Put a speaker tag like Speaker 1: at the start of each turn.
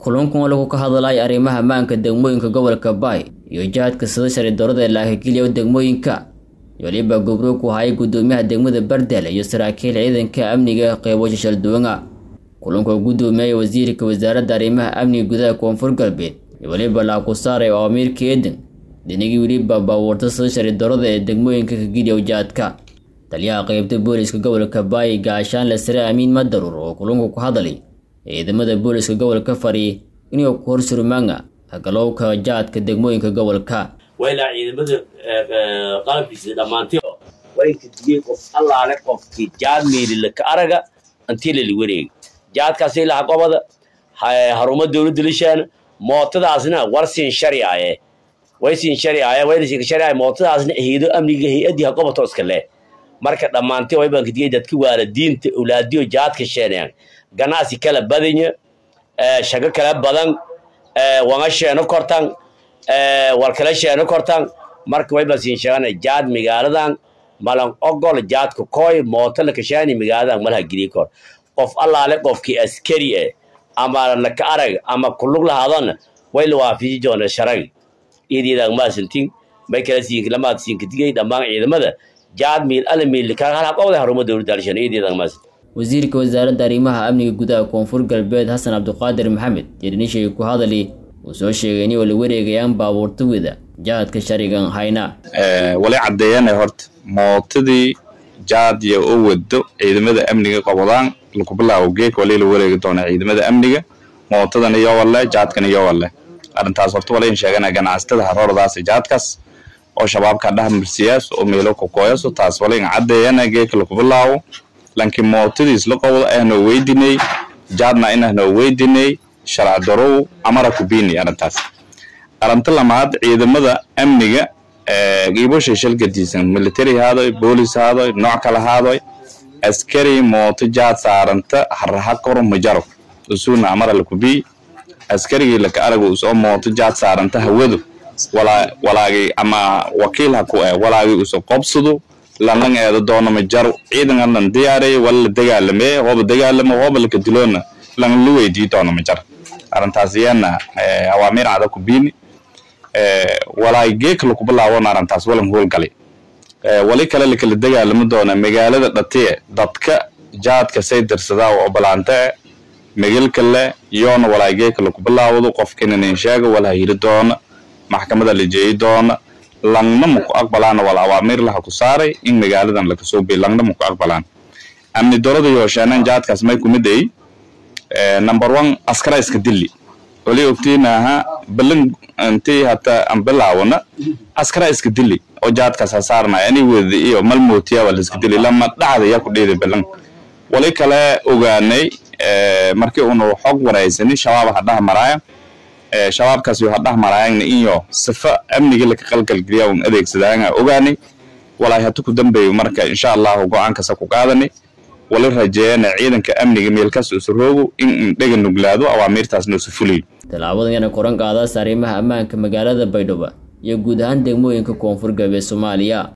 Speaker 1: kulankan lagu ka hadlay arrimaha ammaanka degmooyinka gobolka baay iyo jihadka sida sharci darrada laakageliya degmooyinka weliba gobro ku hayay guddoomiyaha degmada bardel iyo saraakiil ciidanka amniga qeybasha shalduwanga kulanka guddoomiyaha wasiirka wasaaradda arrimaha amniga gudaha koonfur galbeed iyo weliba laaku saaray oo amiirka eedan dinigii weliba baabuurta sida sharci darrada ee degmooyinka kageliya jihadka taliyaha qeybta booliska gobolka baay gaashaanle sare amiin madaruur oo kulanku ku hadlay ciidamada booliska gobolka fari inuu ku horsurmaanga hagalowka jaadka degmooyinka gobolka
Speaker 2: waa ilaa ciidamada qalabkiisa dhammaantay waynka digay qof allaale qofkii jaad meelila ka araga intii lali wareegay jaadkaas ilaa gobada haruma dowladda lishaana mootadaasna war siin sharciaye way siin sharciaye wayna siin sharciaye mootadaasna hayado amniga hay-adii hagobato iska leh marka dhammaantay way baan ka digay dadka waalidiinta awlaadiyo jaadka sheenayaan ganacsi kala badanya shago kala badan wanga sheeno kortan war kala sheeno kortan marka way baan siin sheegana jaad magaaladan malan ogol jaadka koy mooto la kashaani magaaladan malaha geli kor qof allaale qofkii askari eh ama laka arag ama kulug lahaadana way la waafiji doona sharag iyadiidan maasantin may kala siin lamaad siin ka digay dhammaan ciidamada jaad miil ala miil ka hal qowda haruma dowladda alshan iyadiidan maasantin
Speaker 1: wasiirka wasaaradda arrimaha amniga gudaha koonfur galbeed xasan cabdiqaadir maxamed yerinishay ku hadali uu soo sheegay inay wala wareegayaan baabuurta wada jahadka sharigan hayna
Speaker 3: wali caddeeyana horta mootadii jaadya oo wado ciidamada amniga qobodaan laku bilaabo geek wali la wareegi doona ciidamada amniga mootadan iyo walle jaadkan iyo walle arrintaas horta walayn sheegana ganacsatada haroordaas jaadkaas oo shabaabka dhahmarsiyaas oo meelo kokoyaso taas walayn caddeeyana geeka laku bilaabo laakiin mootadiis la qowda ahnoo weydinay jaadna inahnoo weydinay sharci darow amara kubini arrintaas arrinta lamaad ciidamada amniga giiboshay shalgadiisan military haadoy boolis haadoy nooc kala haadoy askari mooto jaad saaranta haraha koro majaro usuna amara lakubii askarigii laka arago usoo mooto jaad saaranta hawadu walaagay ama wakiil ha ku eh walaagay uso qobsado lanlan eeda doono majaro ciidan lan diyaaray wala la dagaalame hooba dagaalamo hooba laka diloona lan la weydii doono majar arrintaas iyana awaamiir cada ku biini walaay geeka laku bilaawona arrintaas walan howlgalay wali kale lakala dagaalamo doona magaalada dhatiye dadka jaadka say dirsadaa oo balaanta megelka le yoona walaay geeka laku bilaawado qofkinanin sheega wala hiri doona maxkamada la jeeyi doona langna maku aqbalaana wala awaamiir laha ku saaray in magaaladan lakasoo biy langna maku aqbalaan amni dorada yooshaanaan jaadkaas may kumid ay number one askara iska dili wali ogtiinaha balan intii hata aan bilaawna askara iska dili oo jaadkaas ha saarnaya ani weda iyo malmootiya waa la iska dili lama dhacda yaa ku dheeday balan wali kale ogaanay markii unu xog waraysani shabaab ha dhaha maraaya shabaabkaas yo ha dhah maraayagna iyo sifa amniga laka qalgalgeliya un adeegsadaanga ogaanay walaay hatu ku dambeeyo marka insha allahu go-aankasa ku qaadanay wala rajeeyana ciidanka amniga meelkaas usu roogo in dhega nuglaado awaamiirtaasna usu fuliyo
Speaker 1: tallaabadan yana koran qaadaas arrimaha ammaanka magaalada baydhabo iyo guud ahaan degmooyinka koonfur galbeed soomaaliya